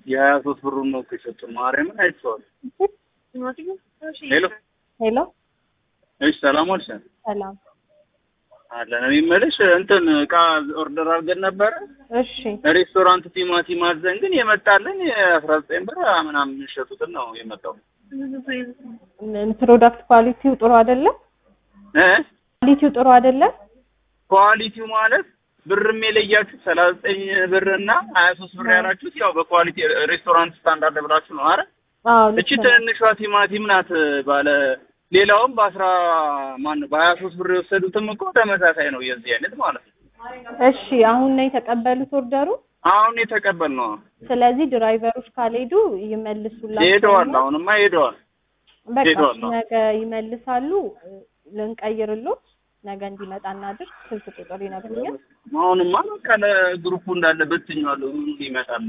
የሀያ ሶስት ብሩን ነው እኮ የሰጡን። ማርያምን አይቼዋለሁ። ሄሎ ሄሎ እሺ፣ ሰላም ዋልሽ? ሰላም። አለን። እኔ የምልሽ እንትን እቃ ኦርደር አድርገን ነበረ እሺ ሬስቶራንት ቲማቲም አዘን፣ ግን የመጣልን የአስራ ዘጠኝ ብር ምናምን የሚሸጡትን ነው የመጣው ምን ፕሮዳክት ኳሊቲው ጥሩ አይደለም? እ ኳሊቲው ጥሩ አይደለም? ኳሊቲው ማለት ብርም የለያችሁት ሰላሳ ዘጠኝ ብር እና ሀያ ሶስት ብር ያላችሁት ያው በኳሊቲ ሬስቶራንት ስታንዳርድ ብላችሁ ነው አረ አዎ እቺ ልክ ነው። ትንሿ ቲማቲም ናት ባለ ሌላውም በአስራ ማን በሀያ ሶስት ብር የወሰዱትም እኮ ተመሳሳይ ነው የዚህ አይነት ማለት ነው። እሺ አሁን ነው የተቀበሉት ኦርደሩ። አሁን የተቀበልነው ስለዚህ ድራይቨሮች ካልሄዱ ይመልሱላቸው። ሄደዋል። አሁንማ ሄደዋል። በቃ ሄደዋል ነው። ነገ ይመልሳሉ። ልንቀይርሎት ነገ እንዲመጣ እናድርግ። ስልክ ቁጥር ይነግሩኛል። አሁንማ በቃ ለግሩፑ እንዳለ በትኛለሁ። ምን ይመጣል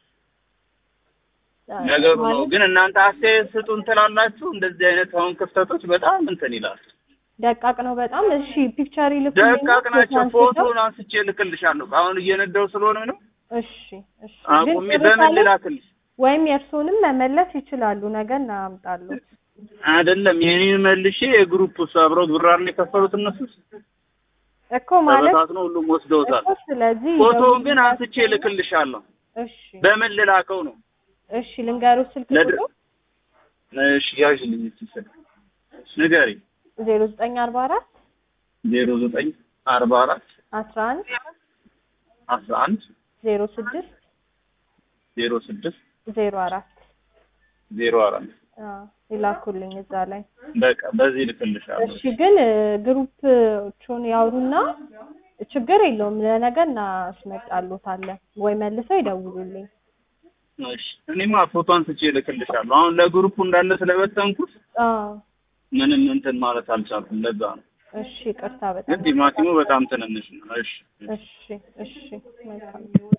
ነገሩ ነው። ግን እናንተ አስተያየት ስጡን ትላላችሁ። እንደዚህ አይነት አሁን ክፍተቶች በጣም እንትን ይላል። ደቃቅ ነው በጣም። እሺ ፒክቸር ይልኩልኝ። ደቃቅ ናቸው። ፎቶ አንስተው። ፎቶን አንስቼ ልክልሻለሁ። አሁን እየነዳው ስለሆነ ነው እሺ እሺ። ግን አቁሜ ጥሩ በምን ካለ ልላክልሽ? ወይም የእርሶንም መመለስ ይችላሉ። ነገ እናምጣሉት። አይደለም የኔን መልሼ የግሩፕ ውስጥ አብረው ብራር ነው የከፈሉት እነሱ እኮ ማለት ተበታትነው ሁሉም ወስደውታል። እኮ ስለዚህ ፎቶውን ግን አንስቼ ልክልሻለሁ። እሺ በምን ልላከው ነው? እሺ ልንገሩት ስልክ ለድ- ቁጥር እሺ ያዥልኝ እስኪ ስልክ ንገሪኝ። ዜሮ ዘጠኝ አርባ አራት ዜሮ ዘጠኝ አርባ አራት አስራ አንድ አስራ አንድ ዜሮ ስድስት ዜሮ ስድስት ዜሮ አራት ዜሮ አራት አዎ ይላኩልኝ እዛ ላይ። በቃ በዚህ ልክልሻለሁ። እሺ ግን ግሩፕቹን ያውሩና ችግር የለውም ለነገ እናስመጣሉታለን ወይ መልሰው ይደውሉልኝ። እሺ እኔማ ፎቶ አንስቼ ልክልሻለሁ። አሁን ለግሩፑ እንዳለ ስለበተንኩት አዎ ምንም እንትን ማለት አልቻልኩም። ለዛ ነው። እሺ ይቅርታ ግን በጣም ቲማቲሙ በጣም ትንንሽ ነው። እሺ እሺ እሺ መልካም